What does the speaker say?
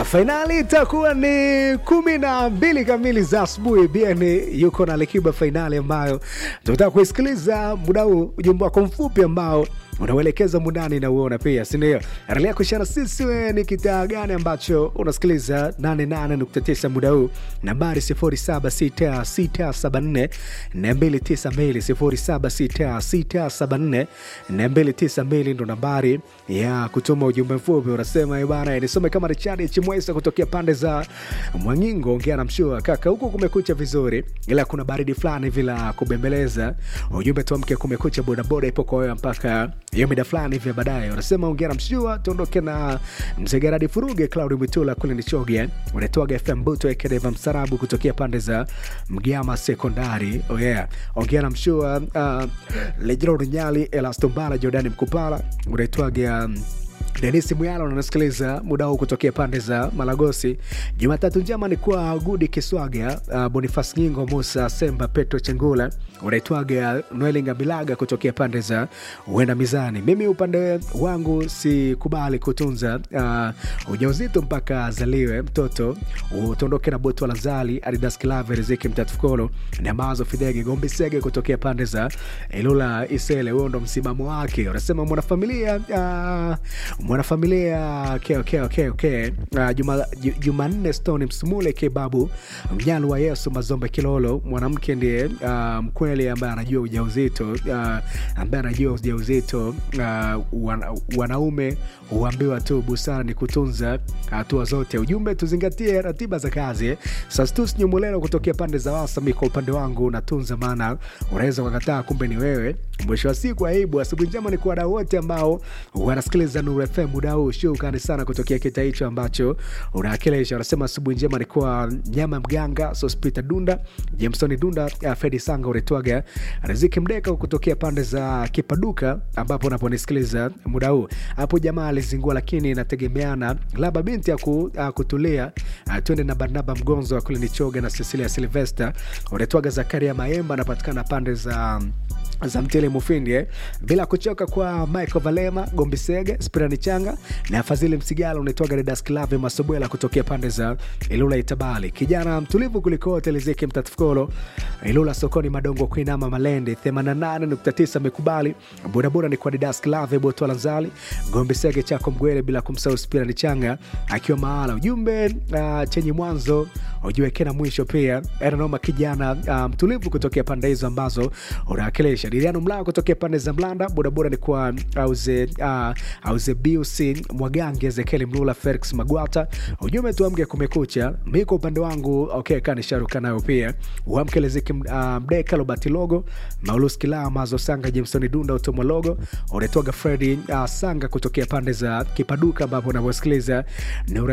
Fainali itakuwa ni kumi na mbili kamili za asubuhi. Bien yuko na Likiba, fainali ambayo tunataka kuisikiliza muda huu, ujumbe wako mfupi ambao unauelekeza mundani na uona pia, si ndio? Endelea kushana sisi, wewe ni kitaa gani ambacho unasikiliza 88.9 muda huu, nambari 076674 292 076674 292 ndo nambari ya kutuma ujumbe mfupi. Unasema bana, nisome kama Richard Chimwesa kutokea pande za Mwangingo, ongea na mshua kaka, huku kumekucha vizuri, ila kuna baridi fulani hivi la kubembeleza. Ujumbe tuamke, kumekucha, bodaboda ipo kwa wewe mpaka hiyo mida fulani hivi baadaye. Unasema ongea na mshua, tuondoke na mzee Geradi Furuge, Claudi Mwitula kule Nichoge, unatoaga FM Buto Ekedeva Msarabu kutokea pande za Mgama Sekondari. Oh yeah, ongea na mshua uh, Lejero Runyali, Elastombala, Jordani Mkupala, unaitwaga um, Denis Mwyala unasikiliza muda huu kutokea pande za Malagosi. Jumatatu njema ni kwa Gudi Kiswaga, uh, Bonifas Nyingo, Musa Semba, Petro Chengula, unaitwaga Noelinga Bilaga kutokea pande za Uenda Mizani. Mimi upande wangu sikubali kutunza uh, ujauzito mpaka azaliwe mtoto, utondoke na Botu Lazali, Adidas Kilave, Riziki Mtatufukolo na Mazo Fidege Gombi Sege kutokea pande za Ilula Isele. Huo ndo msimamo wake, unasema mwanafamilia uh, mwanafamilia okay, okay, okay, okay. Uh, Juma, Jumanne Stone Msumule Kebabu Mnyalu wa Yesu Mazombe Kilolo, mwanamke ndiye uh, mkweli ambaye anajua ujauzito uh, ambaye anajua ujauzito uh, wana, wanaume huambiwa tu busara ni kutunza hatua zote. Ujumbe tuzingatie ratiba za kazi. Sastus Nyumulelo kutokea pande za Wasami, kwa upande wangu natunza, maana unaweza ukakataa, kumbe ni wewe. Mwisho wa siku aibu. Asubuhi njema ni kwa wadau wote ambao wanasikiliza Nuru FM muda huu. Shukrani sana kutokea kita hicho ambacho unaakilisha. Wanasema asubuhi njema ni kwa nyama mganga Sospita Dunda, Jamesoni Dunda, Fedi Sanga uretwaga Riziki Mdeka kutokea pande za Kipaduka ambapo unaponisikiliza muda huu. Hapo jamaa alizingua, lakini inategemeana labda binti ya ku, uh, kutulia. Uh, twende na Barnaba Mgonzo wa kule Nichoga na Cecilia Silvester uretwaga Zakaria Maemba anapatikana pande za za Mtele Mufindi eh. Bila kuchoka kwa Michael Valema Gombisege Spirani Changa na Fadhili Msigala unaitwaga Redas Klave Masobwela kutokea pande za Ilula Itabali, kijana mtulivu kuliko Telezeki Mtatifukolo Ilula sokoni Madongo kuinama Malende 88.9 amekubali bodaboda ni kwa Redas Klave Boto Lanzali Gombisege chako Mgwele, bila kumsahau Spirani Changa akiwa mahala. Ujumbe uh, chenye mwanzo ujiweke na mwisho pia. Eranoma kijana uh, mtulivu kutokea pande hizo ambazo unawakilisha Diriano Mlao kutokea pande za Mlanda, bodaboda ni kwa auze, uh, auze Biusi Mwagange, Ezekieli Mlula, Felix Magwata. Ujumbe tuamke, kumekucha. Mi kwa upande wangu okay, kanisharuka nayo pia uamke Leziki uh, Mdeka Lobati Logo Maulus Kilaa Mazo Sanga Jamesoni Dunda Utomo Logo unatoga Fredi uh, Sanga kutokea pande za Kipaduka ambapo unavyosikiliza